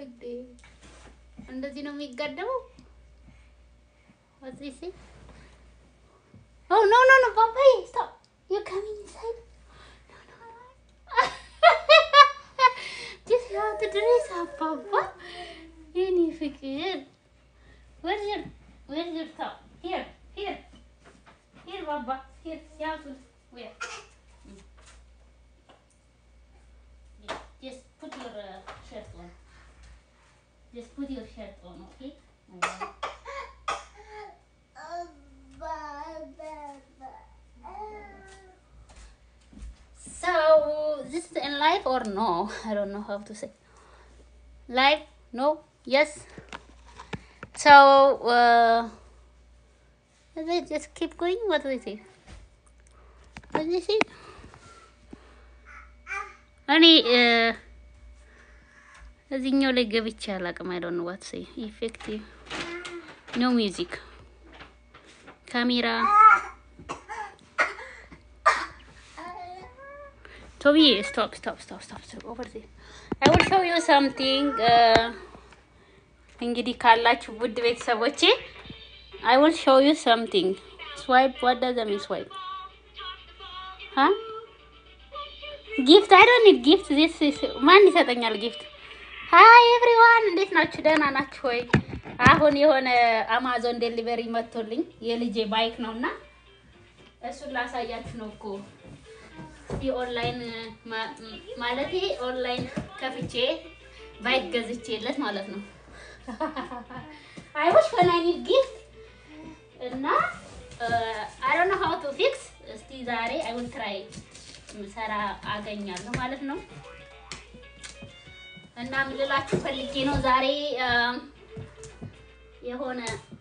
ወይዴ እንደዚህ ነው የሚጋደመው። What's this say? Oh no no no, Papa, stop! You're coming inside. No no. Just you have to dress up, Papa. Any fikir. Where's your Where's your top? Here, here, here, Papa. Here, you have to wear. Mm. Yeah, Just put your uh, shirt on. Just put your shirt on, okay? Okay. So this is in live or no? I don't know how to say. Live? No? Yes? So uh is it just keep going? What is it? What is it? እኔ እዚህኛው ላይ ገብቼ አላውቅም። አይ ዶንት ኖ ዋት ሴይ ኢፌክቲቭ ኖ ሚውዚክ ካሜራ ቶቢ ስቶፕ ስቶፕ ስቶፕ ስቶፕ ስቶፕ ኦቨር ዜር አይ ዊል ሾው ዩ ሳምቲንግ እንግዲህ ካላችሁ ውድ ቤተሰቦቼ አይ ዊል ሾው ዩ ሳምቲንግ ስዋይፕ ዋት ዳዝ ሚን ስዋይፕ ሀ ጊፍት አይ ዶንት ኒድ ጊፍት ዚስ ማን ይሰጠኛል ጊፍት ሃይ ኤቭሪዋን እንዴት ናችሁ? ደህና ናችሁ ወይ? አሁን የሆነ አማዞን ዴሊቨሪ መጥቶልኝ የልጄ ባይክ ነውና እሱን ላሳያችሁ ነው እኮ የኦንላይን ማለት ኦንላይን ከፍቼ ባይክ ገዝቼለት ማለት ነው። አይ ዋሽ when I need gift እና አይ ዶንት ኖ ሃው ቱ ፊክስ እስቲ ዛሬ አይ ዊል ትራይ ሰራ አገኛለሁ ማለት ነው። እና ምን ልላችሁ ፈልጌ ነው ዛሬ የሆነ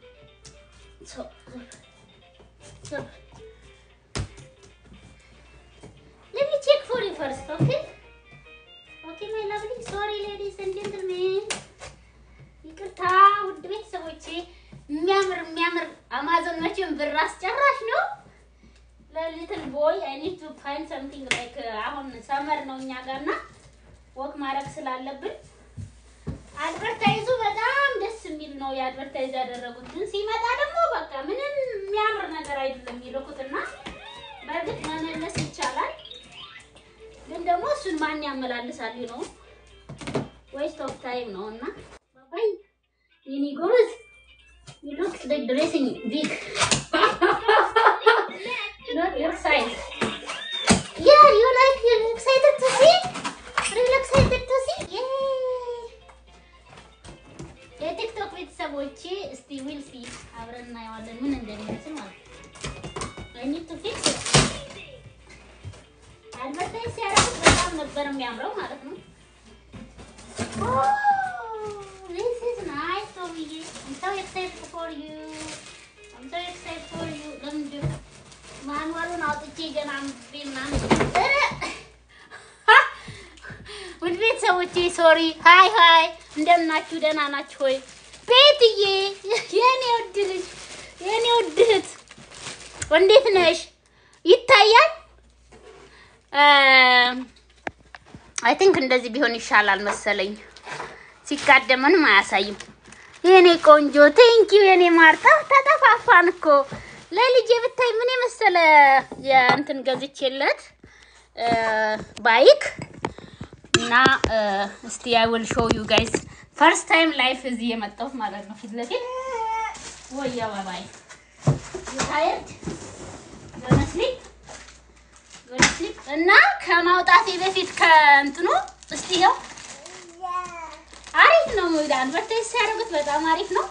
Let me check for you first, okay? Okay, my lovely. Sorry, ladies and gentlemen. ይቅርታ ውድ ቤተሰቦቼ፣ የሚያምር የሚያምር አማዞን መቼም ብር አስጨራሽ ነው። ለሊትል ቦይ አይ ኒድ ቱ ፋይንድ ሰምቲንግ ላይክ አሁን ሰመር ነው እኛ ጋር እና ወክ ማድረግ ስላለብን አድቨርታይዙ በጣም ደስ የሚል ነው የአድቨርታይዝ ያደረጉት። ግን ሲመጣ ደግሞ በቃ ምንም የሚያምር ነገር አይደለም የሚልኩትና በእርግጥ መመለስ ይቻላል፣ ግን ደግሞ እሱን ማን ያመላልሳል ነው ዌስት ኦፍ ታይም ነው እና ባባይ የኔ ጎበዝ you look like dressing big not your size yeah you like you're excited to see real excited to see yeah የቲክቶክ ቤተሰቦቼ እስቲ ዊል ሲ አብረን እናየዋለን ምን እንደሚመስል ማለት ነው። አይ ኒድ ቱ ፊክስ አድቨርታይዝ ሲያደርጉት በጣም ነበር የሚያምረው ማለት ነው። ዚስ ኢዝ ናይስ ቶሚዬ አም ሶ ኤክሳይትድ ፎር ዩ አም ሶ ኤክሳይትድ ፎር ዩ ለምንድን ማንዋሉን አውጥቼ ገና አንብቤ ምናምን ውድ ቤተሰቦቼ ሶሪ ሀይ ሀይ እንደምናችሁ ደህና ናችሁ ሆይ ቤትዬ የኔ ውድ ልጅ የኔ ውድ እህት እንዴት ነሽ ይታያል አይ ቲንክ እንደዚህ ቢሆን ይሻላል መሰለኝ ሲጋደም ምንም አያሳይም የኔ ቆንጆ ቴንኪው የኔ ማርታ ተጠፋፋን እኮ ለልጄ ብታይ ምን የመሰለ የእንትን ገዝቼለት ባይክ እና እስቲ አይ ዊል ሾው ዩ ጋይስ ፈርስት ታይም ላይፍ እዚህ የመጣሁት ማለት ነው። ፊት ለፊት ወያ ባባይ ታየት በመስሊፕ በመስሊፕ እና ከማውጣቴ በፊት ከእንትኑ እስቲ ይኸው አሪፍ ነው። አድቨርታይዝ ሲያደርጉት በጣም አሪፍ ነው።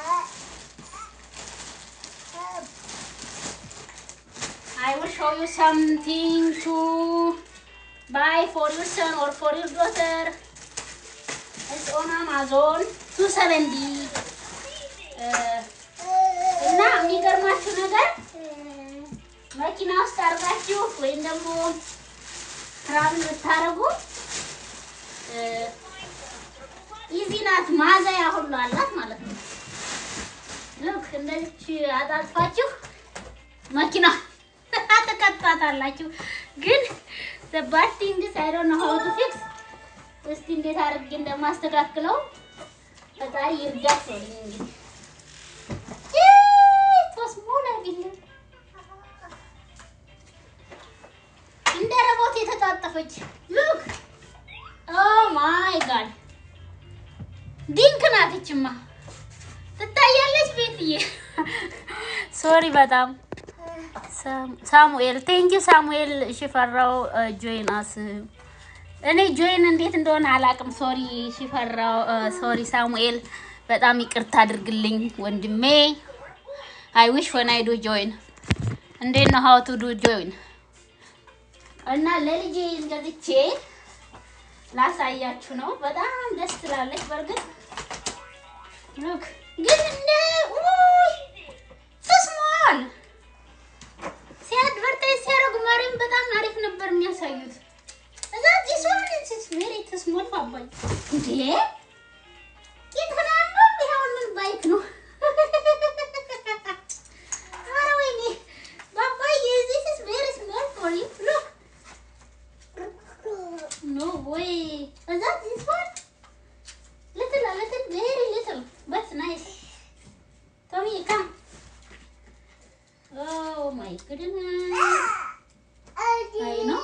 I will show you something to buy for your son or for your daughter. It's on Amazon 270 እና የሚገርማችሁ ነገር መኪና ውስጥ አድርጋችሁ ወይም ደግሞ ትራቭል ብታደርጉ ኢዚ ናት። ማዘያ ሁሉ አላት ማለት ነው። ልክ እንደዚች አጣጥፋችሁ መኪና ትከታታላችሁ። ግን the bad thing is I don't know how to fix እስቲ እንዴት አድርጌ እንደማስተካክለው ፈጣሪ ይርዳት ነው እንግዲህ ተስሞላ ቢል እንደ ረቦት የተጣጠፈች ሉክ ኦ ማይ ጋድ ዲንክ ናት ይችማ ትታያለች ቤትዬ ሶሪ በጣም ሳሙኤል ቴንኪ ሳሙኤል ሽፈራው ጆይን አስ እኔ ጆይን እንዴት እንደሆነ አላውቅም። ሶሪ ሽፈራው ሶሪ ሳሙኤል በጣም ይቅርታ አድርግልኝ ወንድሜ። አይ ዊሽ ወን አይ ዱ ጆይን እንዴት ነው ሀው ቱ ዱ ጆይን እና ለልጄ ገዝቼ ላሳያችሁ ነው። በጣም ደስ ትላለች። በእርግጥ ሉክ ግን እንደ ውይ ተስሟል ሲያድቨርታይዝ ሲያደርጉ ማርያም በጣም አሪፍ ነበር የሚያሳዩት። እዛ ዲስ ዋን ኢዝ ቬሪ ተስሞል ባባይ እንዴ ይተናሉ ይሄውን ምን ባይክ ነው? ኧረ ወይኔ ባባይ ዚስ ኢዝ ቬሪ ስሞል ፎር ዩ ሉክ ኖ ወይ እዛ ዲስ ዋን little a little very little but nice Tommy come oh my goodness I know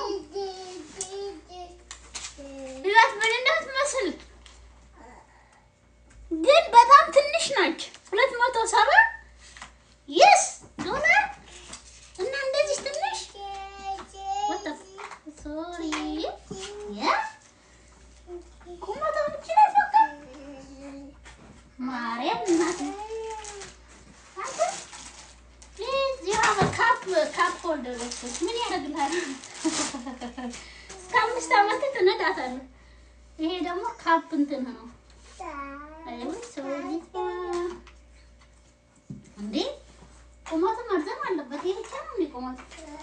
ህይወት ምን እንደምትመስል ግን በጣም ትንሽ ናች። ሁለት መቶ ሰባ የስ ዶላር እና እንደዚህ ትንሽ ሶሪ ቁመቷ ብቻ በቃ ማርያም እናት አንተ ፕሊዝ ዩ ሃቭ አ ካፕ ካፕ ሆልደር ምን ያደርግልሃል? እስከ አምስት ዓመት ትነዳታለህ። ይሄ ደግሞ ካፕ እንትን ነው። አይወይ ሰውዬት እንዴ ቁመቱ መርዘም አለበት። ይሄ ብቻ ነው እንዴ ቁመቱ?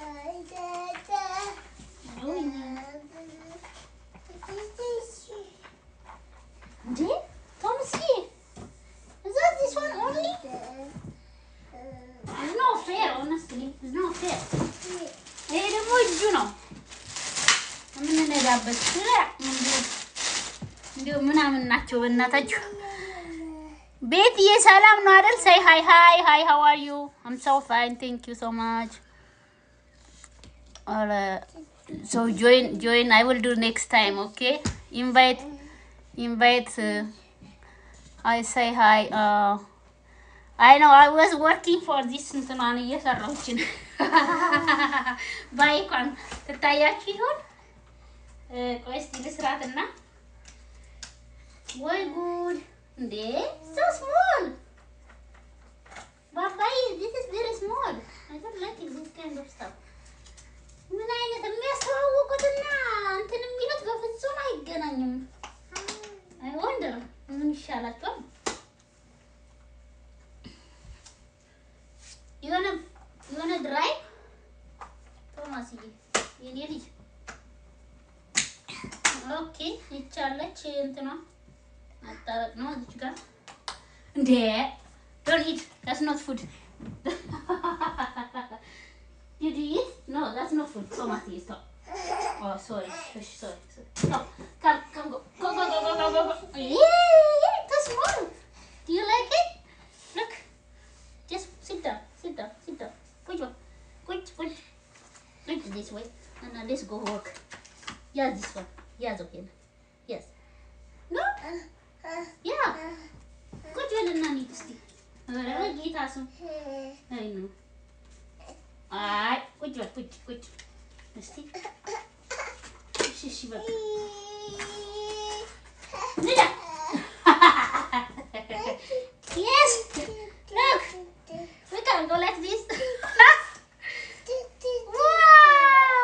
ወይኔ እንዴ ቶምሲ is that this one only? It's not fair, honestly. It's not fair. ይሄ ደግሞ እጁ ነው የምንነዳበት። እንዲሁ ምናምን ናቸው በእናታችሁ። ቤትዬ ሰላም ነው አይደል? ሳይ ሃይ ሃይ ሃይ ሃው አር ዩ? አም ሶ ፋይን ቴንክ ዩ ሶ ማች ሶ ጆይን ጆይን አይ ዊል ዱ ኔክስት ታይም ኦኬ ኢንቫይት ኢንቫይት አይ ሳይ ሃይ አይ ነው አይ ዋዝ ወርኪንግ ፎር ዚስ እንትኗን እየሰራሁችን ባይኳን ትታያችሁ ይሆን? ቆይ እስኪ ልስራትና ወይ ጉድ እንዴ ሶ ስሞል ባባይ ዚስ ኢዝ ቬሪ ስሞል አይ ዶንት ላይክ ዚስ ካይንድ ኦፍ ስታፍ ምን አይነት የሚያስተዋውቁትና እንትን የሚሉት በፍጹም አይገናኝም። አይ ወንደር ምን ይሻላቸዋል? የሆነ የሆነ ድራይ ቶማስዬ የኔ ልጅ ኦኬ ይቻለች እንትኗ ማጣበቅ ነው እዚች ጋር እንዴ ዶንት ኢት that's not food did you eat no that's not food ቶማስዬ stop oh sorry Shush, sorry sorry oh, come come go go go go go go go yeah that's small do you like it look just sit down sit down sit down ቁጭ በል ቁጭ ቁጭ ቁጭ this way and now let's go work yeah this one ያዘው ይሄን yes no yeah ቁጭ በልና እንሂድ እስኪ ኧረ በጌታ ስም አይ ነው አይ ቁጭ በል ቁጭ ቁጭ እስኪ እሺ እሺ በቃ ንዳ yes look we can go like this wow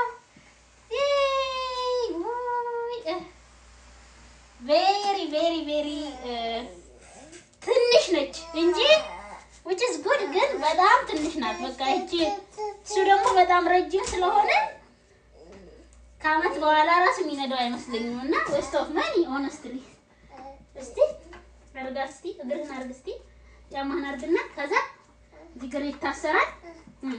yay Woo. ቬሪ ቬሪ ቬሪ ትንሽ ነች እንጂ which is good ግን በጣም ትንሽ ናት። በቃ እቺ እሱ ደግሞ በጣም ረጅም ስለሆነ ከአመት በኋላ ራሱ የሚነዳው አይመስለኝም እና ዌስት ኦፍ መኒ ሆነስትሊ። እስቲ አርጋ እስቲ እግርህን አርግ እስቲ ጫማህን አርግና ከዛ እዚህ እግር ይታሰራል። እም።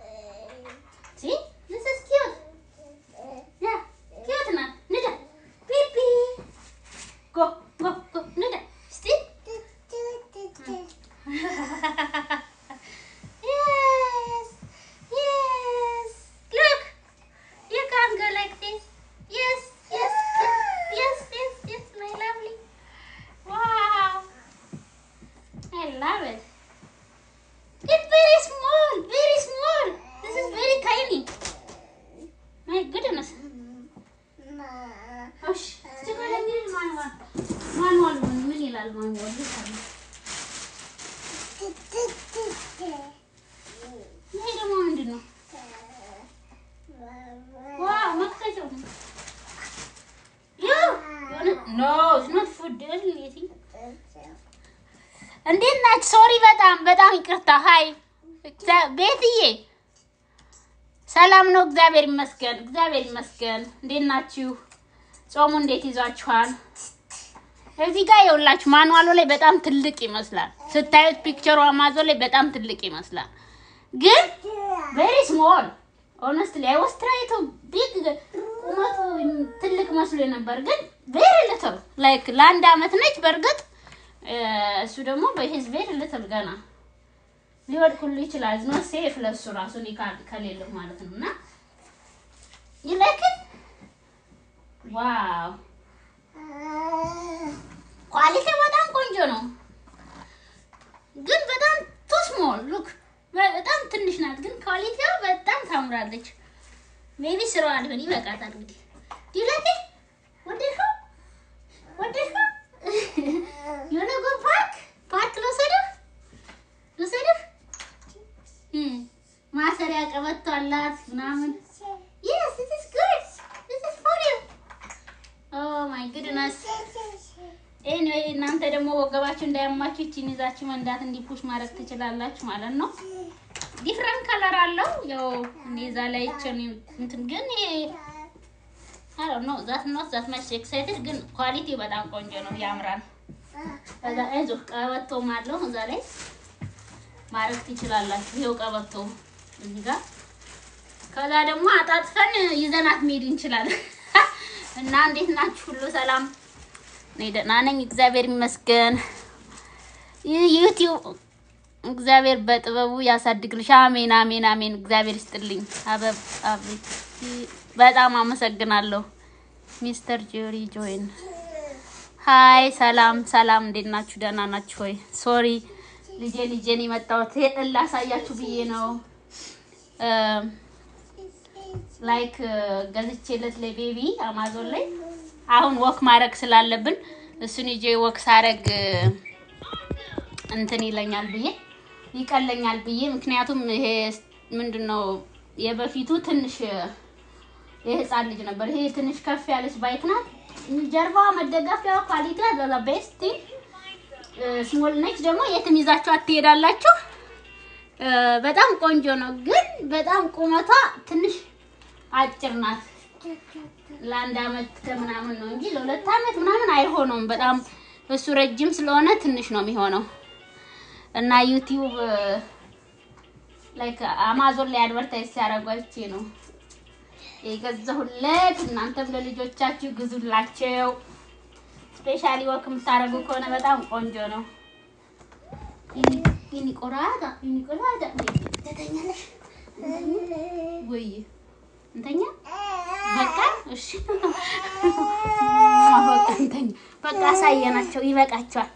See? This is cute. Yeah, cute ናት። ንዳ ሶሪ፣ በጣም በጣም ይቅርታ። ሀይ እግዚአ- ቤትዬ ሰላም ነው? እግዚአብሔር ይመስገን፣ እግዚአብሔር ይመስገን። እንዴት ናችሁ? ጾሙ እንዴት ይዟችኋል? እዚህ ጋር የውላችሁ ማኑዋሉ ላይ በጣም ትልቅ ይመስላል ስታዩት፣ ፒክቸሩ አማዞን ላይ በጣም ትልቅ ይመስላል፣ ግን ቬሪ ስሞል ኦነስትሊ አይ ዋስ ትራይ ቱ ቢግ ቁመቱ ትልቅ መስሎ ነበር፣ ግን ቬሪ ልትል ላይክ ለአንድ አመት ነች። በእርግጥ እ፣ እሱ ደግሞ በሂዝ ቬሪ ልትል ገና ሊወድቅ ሁሉ ይችላል። ኖ ሴፍ ለሱ ራሱ እኔ ካል- ከሌለው ማለት ነው እና ይለክን ዋው ኳሊቲ በጣም ቆንጆ ነው፣ ግን በጣም ቱ ስሞል ሉክ በጣም ትንሽ ናት፣ ግን ኳሊቲዋ በጣም ታምራለች። ሜቢ ስራዋ ሊሆን ይበቃታል። እንግዲህ ዲለቴ ወደድከው ወደድከው የሆነ ጎ ፓርክ ፓርክ ልወሰድህ ልወሰድህ እም፣ ማሰሪያ ቀበቶ አላት ምናምን Yes, this is good. This is for you. Oh my goodness. ኤኒዌይ እናንተ ደግሞ ወገባችሁ እንዳያማችሁ ይቺን ይዛችሁ መንዳት እንዲፑሽ ማድረግ ትችላላችሁ ማለት ነው። ዲፍረንት ከለር አለው። ያው እኔ እዛ ላይ ቸን እንትን ግን ይሄ አይ ዶንት ኖ ዛት ኖት ዛት ማች ኤክሳይትድ ግን ኳሊቲው በጣም ቆንጆ ነው፣ ያምራል። ከዛ አይዞህ ቀበቶም አለው እዛ ላይ ማድረግ ትችላላችሁ። ይሄው ቀበቶ እዚህ ጋር ከዛ ደግሞ አጣጥፈን ይዘናት መሄድ እንችላለን። እና እንዴት ናችሁ? ሁሉ ሰላም? እኔ ደህና ነኝ፣ እግዚአብሔር ይመስገን። ይህ ዩቲዩብ እግዚአብሔር በጥበቡ ያሳድግልሽ። አሜን፣ አሜን፣ አሜን። እግዚአብሔር ይስጥልኝ። አበብ አቤት፣ በጣም አመሰግናለሁ። ሚስተር ጆሪ ጆይን ሀይ፣ ሰላም፣ ሰላም። እንዴት ናችሁ? ደህና ናችሁ ሆይ? ሶሪ ልጄ ልጄን የመጣሁት ይሄን ላሳያችሁ ብዬ ነው። ላይክ ገዝቼለት ለቤቢ አማዞን ላይ አሁን ወክ ማድረግ ስላለብን እሱን ይዤ ወክ ሳረግ እንትን ይለኛል ብዬ ይቀለኛል ብዬ ምክንያቱም ይሄ ምንድን ነው የበፊቱ ትንሽ የህፃን ልጅ ነበር። ይሄ ትንሽ ከፍ ያለች ባይክ ናት። ጀርባዋ መደገፊያዋ ኳሊቲ ዘ ቤስት ስሞል ነች። ደግሞ የትም ይዛችሁ ትሄዳላችሁ። በጣም ቆንጆ ነው፣ ግን በጣም ቁመቷ ትንሽ አጭር ናት። ለአንድ አመት ከምናምን ነው እንጂ ለሁለት አመት ምናምን አይሆነውም። በጣም እሱ ረጅም ስለሆነ ትንሽ ነው የሚሆነው እና ዩቲዩብ ላይክ አማዞን ላይ አድቨርታይዝ ሲያደርጓችሁ ነው የገዛሁለት። እናንተም ለልጆቻችሁ ግዙላቸው። ስፔሻሊ ወክ የምታደርጉ ከሆነ በጣም ቆንጆ ነው። ይኒ ቆራዳ ይኒ ቆራዳ ተተኛለሽ ወይ እንተኛ በቃ እሺ፣ በቃ እንተኛ በቃ አሳየናቸው። ይበቃቸዋል፣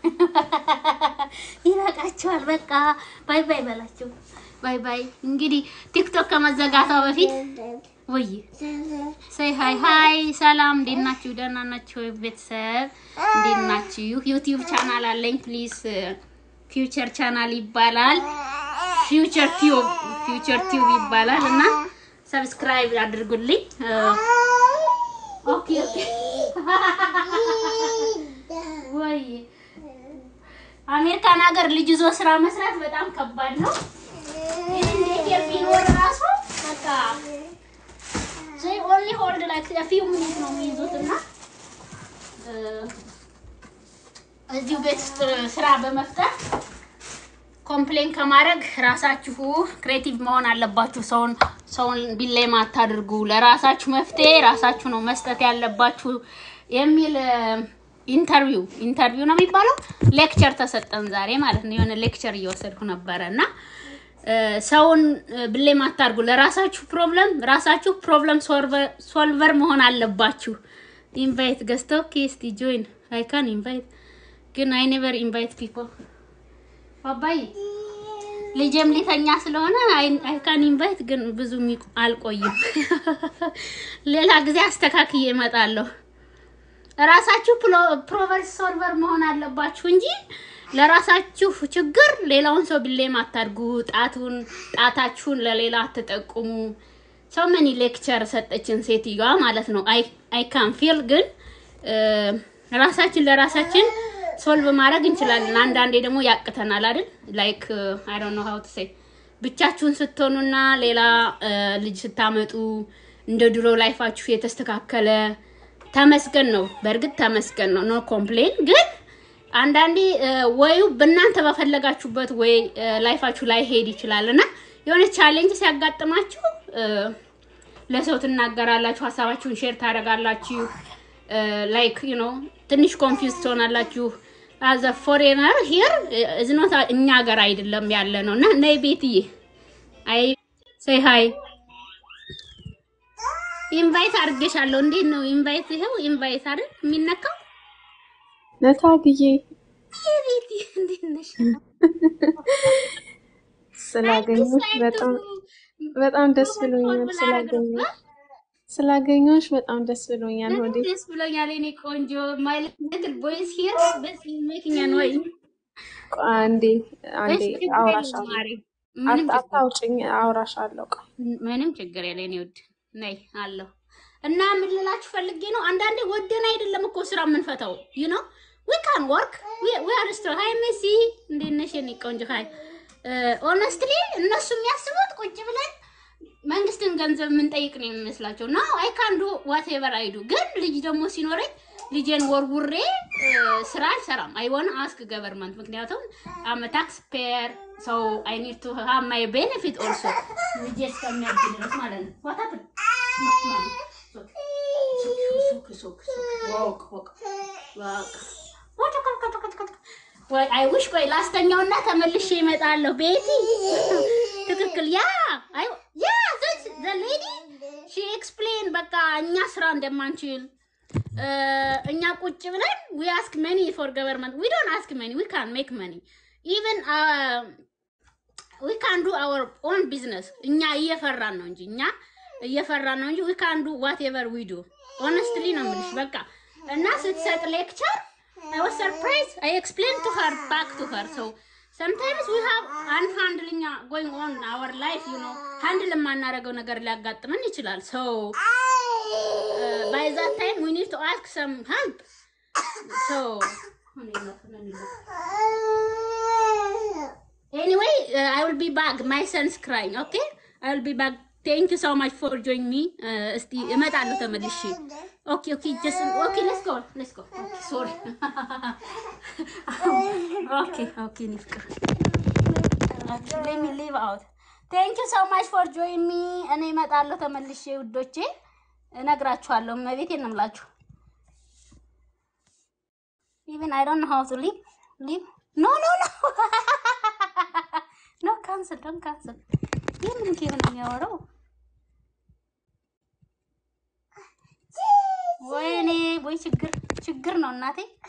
ይበቃቸዋል። በቃ ባይ ባይ በላቸው። ባይ ባይ። እንግዲህ ቲክቶክ ከመዘጋቷ በፊት ወይ ሰይ ሃይ ሃይ፣ ሰላም፣ እንዴት ናችሁ? ደህና ናችሁ? ቤተሰብ እንዴት ናችሁ? ዩቲዩብ ቻናል አለኝ። ፕሊዝ ፊውቸር ቻናል ይባላል። ፊውቸር ቲዩብ ፊውቸር ቲዩብ ይባላል እና ሰብስክራይብ አድርጉልኝ። ኦኬ ኦኬ። ወይ አሜሪካን ሀገር ልጅ ይዞ ስራ መስራት በጣም ከባድ ነው። እንዴት ቢኖር ራሱ በቃ ዘይ ኦንሊ ሆልድ ላይክ a few minutes ነው የሚይዙት እና እዚሁ ቤት ውስጥ ስራ በመፍጠር ኮምፕሌን ከማድረግ ራሳችሁ ክሬቲቭ መሆን አለባችሁ። ሰውን ሰውን ቢሌም አታድርጉ። ለራሳችሁ መፍትሄ ራሳችሁ ነው መስጠት ያለባችሁ የሚል ኢንተርቪው ኢንተርቪው ነው የሚባለው ሌክቸር ተሰጠን ዛሬ ማለት ነው። የሆነ ሌክቸር እየወሰድኩ ነበረ እና ሰውን ብሌም አታድርጉ። ለራሳችሁ ፕሮብለም ራሳችሁ ፕሮብለም ሶልቨር መሆን አለባችሁ። ኢንቫይት ገዝተው ኬስቲ ጆይን አይ ካን ኢንቫይት ግን አይ ኔቨር ኢንቫይት ፒፕል ባባይ ልጄም ሊተኛ ስለሆነ አይ ካን ኢንቫይት ግን ብዙ አልቆይም። ሌላ ጊዜ አስተካክዬ እመጣለሁ። ራሳችሁ ፕሮብለም ሶልቨር መሆን አለባችሁ እንጂ ለራሳችሁ ችግር ሌላውን ሰው ብሌም አታድርጉ። ጣቱን ጣታችሁን ለሌላ አትጠቁሙ። ሰው ምን ሌክቸር ሰጠችን ሴትዮዋ ማለት ነው። አይ ካን ፊል ግን ራሳችን ለራሳችን ሶልቭ ማድረግ እንችላለን። አንዳንዴ ደግሞ ያቅተናል አይደል? ላይክ አይ ዶንት ኖ ሃው ቱ ሴይ ብቻችሁን ስትሆኑና ሌላ እ፣ ልጅ ስታመጡ እንደ ድሮ ላይፋችሁ የተስተካከለ ተመስገን ነው። በእርግጥ ተመስገን ነው፣ ኖ ኮምፕሌን። ግን አንዳንዴ እ፣ ወዩ በእናንተ በፈለጋችሁበት ወይ እ፣ ላይፋችሁ ላይ ሄድ ይችላል እና የሆነ ቻሌንጅ ሲያጋጥማችሁ እ፣ ለሰው ትናገራላችሁ፣ ሀሳባችሁን ሼር ታደርጋላችሁ። ላይክ ዩ ኖ ትንሽ ኮንፊውዝ ትሆናላችሁ። አዘ ፎሬነር ሂር እዝኖት እኛ ሀገር አይደለም ያለ ነው እና ነይ ቤትዬ አይ ሰይ ሀይ ኢንቫይት አድርጌሻለሁ። እንዴት ነው ኢንቫይት? ይኸው ኢንቫይት አይደል የሚነካው። ነታግዬ ቤቲ እንዴት ነሽ? ስላገኘሽ በጣም በጣም ደስ ብሎኛል። ስላገኘሽ ስላገኘሽ በጣም ደስ ብሎኛል። ሆዴ ደስ ብሎኛል። እኔ ቆንጆ ማይ ሊትል ቦይስ ሂር በስ ሜኪንግ ኖይ አንዴ አንዴ አውራሻለሁ። ምንም አት- አታውጭኝ፣ አውራሻለሁ። ቆይ ምንም ችግር የለ እኔ ውድ ነይ አለሁ እና ምን ልላችሁ ፈልጌ ነው። አንዳንዴ ወደን አይደለም እኮ ስራ የምንፈታው ዩ ኖ ዊ ካን ወርክ ዊ አር ስትሮ ሃይ ሜሲ እንዴት ነሽ የኔ ቆንጆ ሃይ ኦነስትሊ እነሱ የሚያስቡት ቁጭ ብለን መንግስትን ገንዘብ የምንጠይቅ ነው የሚመስላቸው ና አይ ካን ዱ ዋቴቨር አይዱ ግን ልጅ ደግሞ ሲኖረኝ ልጄን ወርውሬ እ፣ ስራ አልሰራም። አይ ዋን አስክ ገቨርንመንት ምክንያቱም አመ ታክስ ፔየር ሰው አይ ኒድ ቱ ሃቭ ማይ ቤኔፊት ኦልሶ ልጄ እስከሚያድግ ድረስ ማለት ነው። ዋት ሀፕን ወይ አይ ዊሽ ቆይ ላስተኛውና ተመልሼ እመጣለሁ። ቤቲ ትክክል። ያ አይ ያ ዘ ሌዲ ሺ ኤክስፕሌን በቃ እኛ ስራ እንደማንችል እ፣ እኛ ቁጭ ብለን ዊ አስክ መኒ ፎር ገቨርንመንት ዊ ዶንት አስክ መኒ ዊ ካን ሜክ መኒ ኢቨን ዊ ካን ዱ አወር ኦን ቢዝነስ እኛ እየፈራን ነው እንጂ እኛ እየፈራን ነው እንጂ ዊ ካን ዱ ዋት ኤቨር ዊ ዱ ኦነስትሊ ነው የምልሽ። በቃ እና ስትሰጥ ሌክቸር አይ ዋዝ ሰርፕራይዝ አይ ኤክስፕሌን ቱ ሀር ባክ ቱ ሀር ሶ sometimes we have unhandling going on in our life you know ሃንድል የማናደርገው ነገር ሊያጋጥመን ይችላል so uh, by that time we need to ask some help so Anyway, uh, I will be back. My son's crying. Okay, I will be back. Thank you so much for joining me. Uh, እስቲ እመጣለሁ ተመልሼ። Okay, okay, just okay. Let's go. Let's go. Okay, sorry. okay, okay, ንፍቅር Okay, let me leave out. Thank you so much for joining me. እኔ እመጣለሁ ተመልሼ ውዶቼ፣ እነግራችኋለሁ። መቤቴን ነው የምላችሁ። Even I don't know how to leave. Leave? No, no, no. no, cancel. Don't cancel. ይህ ምን ጌም ነው የሚያወራው? ወይኔ ወይ ችግር ችግር ነው እናቴ።